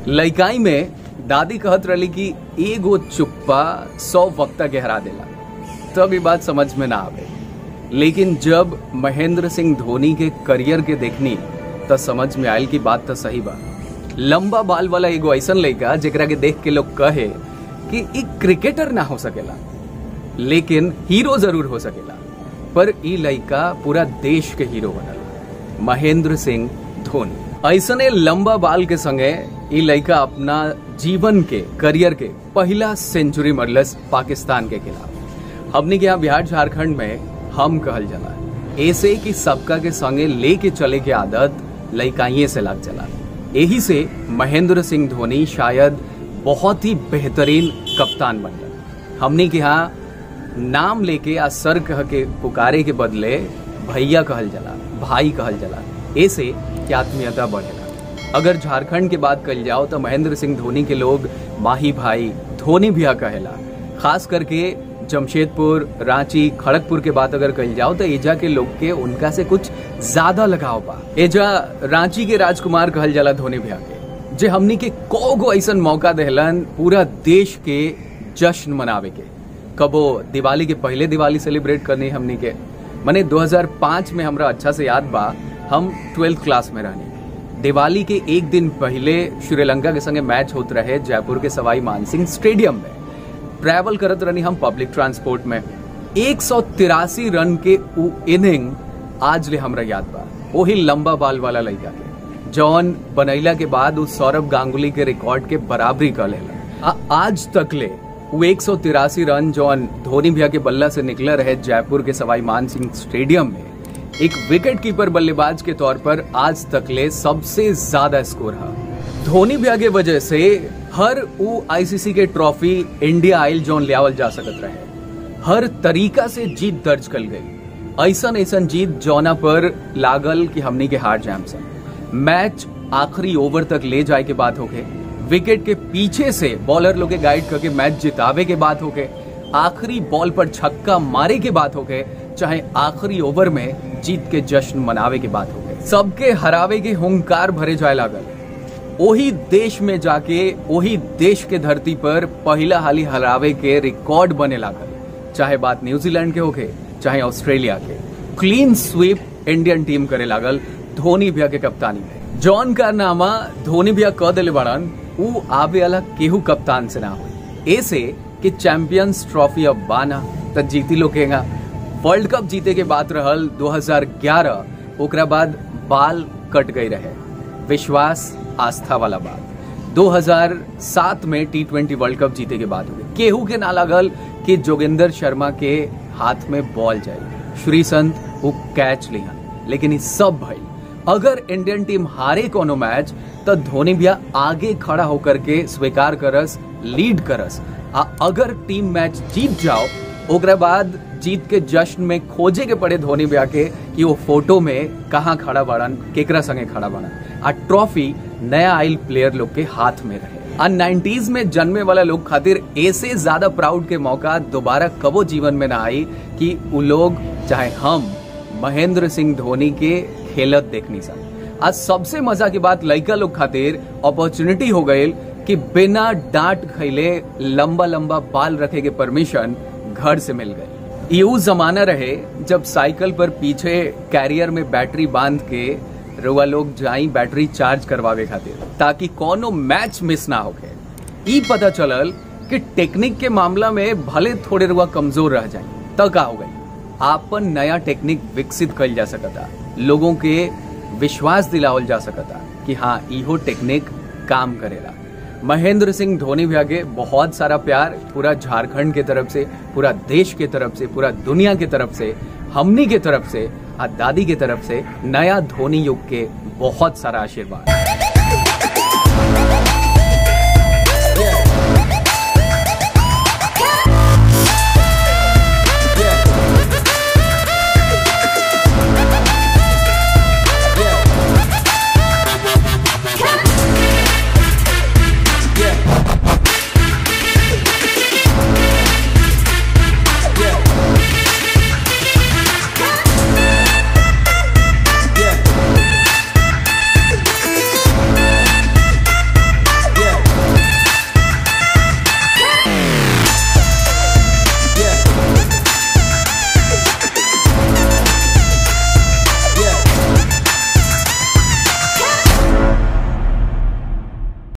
लइकाई में दादी कहत रही कि एगो चुप्पा सौ वक्ता गहरा देला तब ये बात समझ में ना आवे लेकिन जब महेंद्र सिंह धोनी के करियर के देखनी तो समझ में आयल की बात तो सही बा लंबा बाल वाला एगो ऐसा लड़का जेकरा के देख के लोग कहे कि एक क्रिकेटर ना हो सकेला लेकिन हीरो जरूर हो सकेला पर ई लड़का पूरा देश के हीरो बनल महेंद्र सिंह धोनी ऐसने लंबा बाल के संगे ई लड़का अपना जीवन के करियर के पहला सेंचुरी मरलस पाकिस्तान के खिलाफ हमने के यहाँ बिहार झारखंड में हम कहल जाला ऐसे कि सबका के संगे लेके चले के आदत लइकाइये से लग चला यही से महेंद्र सिंह धोनी शायद बहुत ही बेहतरीन कप्तान बन गए हमने के यहाँ नाम लेके आ सर कह के पुकारे के बदले भैया कहल जाला भाई कहल जाला ऐसे कि आत्मीयता बढ़ेला अगर झारखंड की बात कल जाओ तो महेंद्र सिंह धोनी के लोग माही भाई धोनी भैया कहेला खास करके जमशेदपुर रांची खड़गपुर के बात अगर कही जाओ तो एजा के लोग के उनका से कुछ ज्यादा लगाव बा एजा रांची के राजकुमार कहल जाला धोनी भैया के जे हमनी के को गो ऐसा मौका देहलन पूरा देश के जश्न मनावे के कबो दिवाली के पहले दिवाली सेलिब्रेट करनी हमनी के मने 2005 में हमरा अच्छा से याद बा हम ट्वेल्थ क्लास में रहनी दिवाली के एक दिन पहले श्रीलंका के संगे मैच होत रहे जयपुर के सवाई मानसिंह स्टेडियम में ट्रैवल करत रहनी हम पब्लिक ट्रांसपोर्ट में एक रन के उ इनिंग आज ले हमरा याद बा वही लंबा बाल वाला लड़का के जॉन बनैला के बाद उस सौरभ गांगुली के रिकॉर्ड के बराबरी कर लेला आज तक ले वो एक रन जॉन धोनी भैया के बल्ला से निकले रहे जयपुर के सवाई मान सिंह स्टेडियम में एक विकेट कीपर बल्लेबाज के तौर पर आज तक ले सबसे ज्यादा स्कोर है धोनी भैया के वजह से हर वो आईसीसी के ट्रॉफी इंडिया आयल जोन लियावल जा सकत रहे हर तरीका से जीत दर्ज कल गई ऐसा ऐसा जीत जौना पर लागल कि हमनी के हार जाम से मैच आखिरी ओवर तक ले जाए के बात होके विकेट के पीछे से बॉलर लोग के गाइड करके मैच जितावे के बात होके आखिरी बॉल पर छक्का मारे के बात होके चाहे आखिरी ओवर में जीत के जश्न मनावे के बात होके सबके हरावे के हुंकार भरे जाए लागल वही देश में जाके वही देश के धरती पर पहला हाली हरावे के रिकॉर्ड बने लागल चाहे बात न्यूजीलैंड के होके चाहे ऑस्ट्रेलिया के क्लीन स्वीप इंडियन टीम करे लागल धोनी भैया के कप्तानी में जॉन कारनामा धोनी भैया कह दिले बड़न ऊ आवे वाला केहू कप्तान से ना हो ऐसे कि चैंपियंस ट्रॉफी अब बाना त जीती लोकेगा वर्ल्ड कप जीते के बात रहल 2011 ओकरा बाद बाल कट गई रहे विश्वास आस्था वाला बात 2007 में टी ट्वेंटी वर्ल्ड कप जीते के बाद हुए केहू के ना लागल कि जोगिंदर शर्मा के हाथ में बॉल जाए श्री संत वो कैच लिया लेकिन ये सब भाई अगर इंडियन टीम हारे कोनो मैच तो धोनी भैया आगे खड़ा होकर के स्वीकार करस लीड करस आ अगर टीम मैच जीत जाओ ओकरा बाद जीत के जश्न में खोजे के पड़े धोनी भैया के कि वो फोटो में कहाँ खड़ा बड़न केकरा संगे खड़ा बड़न आ ट्रॉफी नया आइल प्लेयर लोग के हाथ में रहे आ नाइन्टीज में जन्मे वाला लोग खातिर ऐसे ज्यादा प्राउड के मौका दोबारा कबो जीवन में ना आई कि वो लोग चाहे हम महेंद्र सिंह धोनी के खेलत देखनी सा आज सबसे मजा की बात लड़का लोग खातिर अपॉर्चुनिटी हो गई कि बिना डांट खैले लंबा लंबा बाल रखे के परमिशन घर से मिल गई ये वो जमाना रहे जब साइकिल पर पीछे कैरियर में बैटरी बांध के रुआ लोग जाई बैटरी चार्ज करवावे खातिर ताकि कोनो मैच मिस ना होके ई पता चलल कि टेक्निक के मामला में भले थोड़े रुआ कमजोर रह जाए तो का हो गई आपन नया टेक्निक विकसित कल जा सकता लोगों के विश्वास दिलावल जा सकता कि हाँ इहो टेक्निक काम करेला महेंद्र सिंह धोनी भैया के बहुत सारा प्यार पूरा झारखंड के तरफ से पूरा देश के तरफ से पूरा दुनिया के तरफ से हमनी के तरफ से और दादी के तरफ से नया धोनी युग के बहुत सारा आशीर्वाद